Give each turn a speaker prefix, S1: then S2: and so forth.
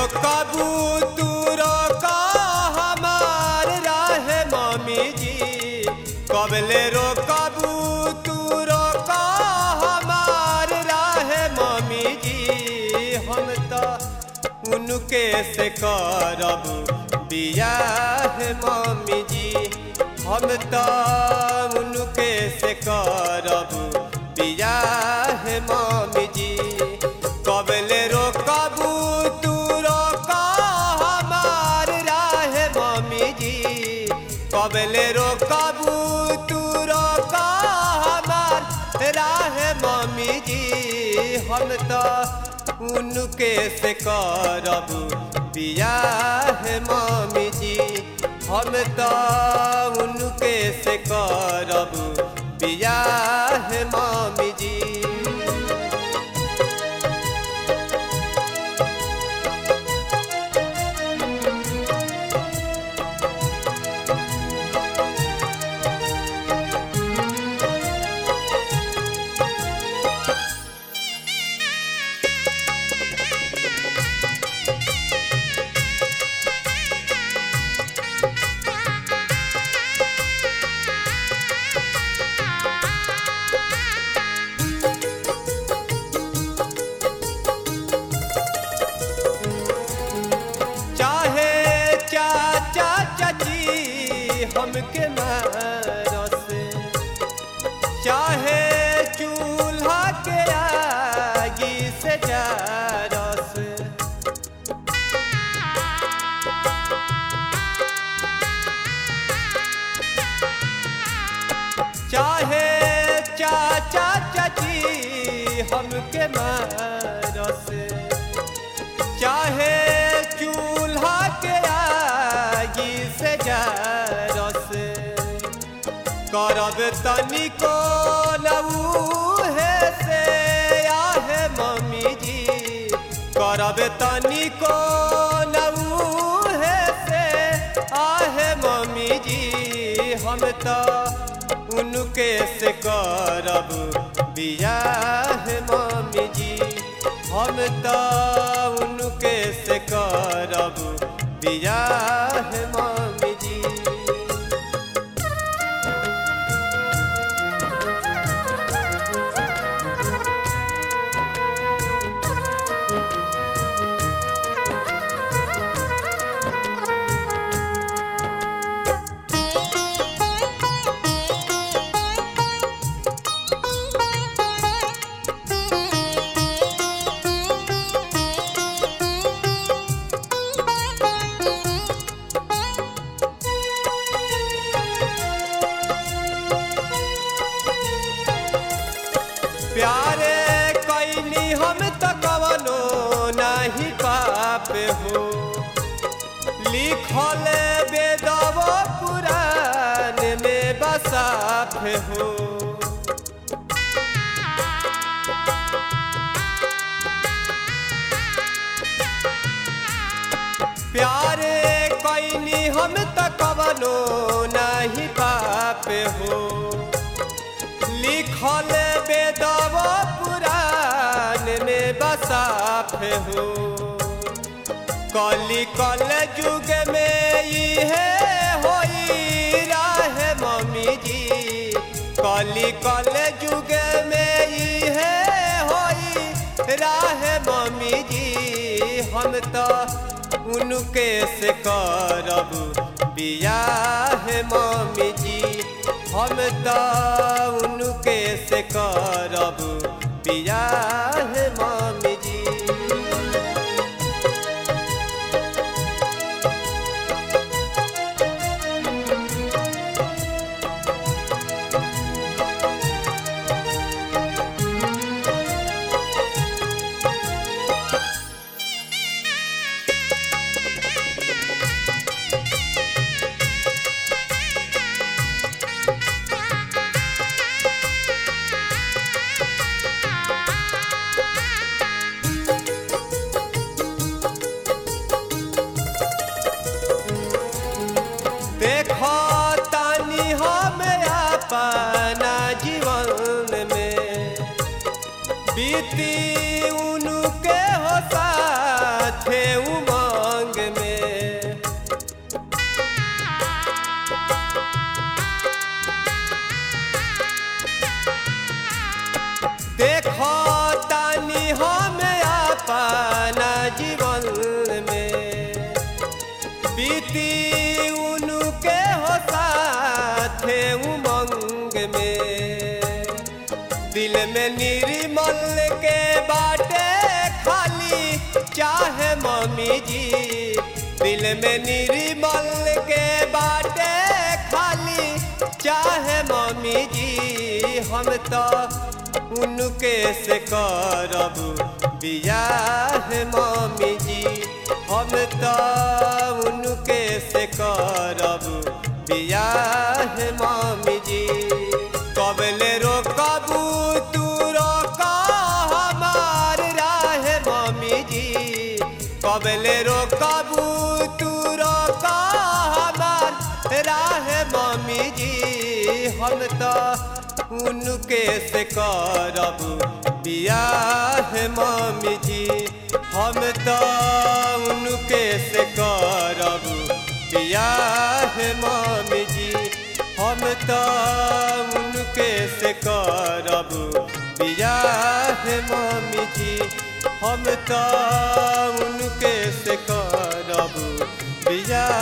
S1: रोकबू तू रोका हमार राह मम्मी जी कबले रोकबू तू रोका हमार राह मम्मी जी हम तो उनके से करब बियाह मम्मी जी हम तो उनके से करब बियाह मम्मी जी कबले रोकबू तू रोका हमार राह मम्मी जी कबले रोकबू तू रोका हमार राह मम्मी जी हम तो उनके से करब बियाह मम्मी जी हम तो उनके से करब बियाह मम्मी जी चाहे चाचा चाची हमके मारस चाहे चूल्हा के आगी से जारस चाहे चाचा चाची हमके मारस चाहे चूल्हा के आगी से जारस करब तनिको लऊहे से आहे मम्मी जी करब तनिको लऊहे से आहे मम्मी जी हम तो उनके से करब बियाह मम्मी जी हम तो उनके से करब बियाह मम्मी जी प्यारे कैनी हम तो कवनो नहीं पाप हो लिखल बेदव पुराण में बसाफ हो प्यारे कैनी हम तो कवनो नहीं पाप हो लिखल बेदव पुराण में बसाफ हो कली कल युग में इहे होई राह मम्मी जी कली कल युग में इहे होई राह मम्मी जी हम तो उनके से करब बियाह मम्मी जी हम तो उनके से करब बियाह मम्मी जी देखो तानी हम अपना जीवन में बीती उनके हो साथे उमर देखो तानी हम अपना जीवन में बीती उनके हो साथे उमंग में दिल में निर्मल के बाटे खाली चाहे मम्मी जी दिल में निर्मल के बाटे खाली चाहे मम्मी जी हम तो उनके से करब बियाह मम्मी जी हम तो उनके से करब बियाह मम्मी जी कबले रोकबू तू रोका हमार राह मम्मी जी कबले रोकबू तू रोका हमार राह मम्मी जी हम तो उनके से करब बियाह मम्मी जी हम तो उनके से करब बियाह मम्मी जी हम तो उनके से करब बियाह मम्मी जी हम तो उनके से करब बियाह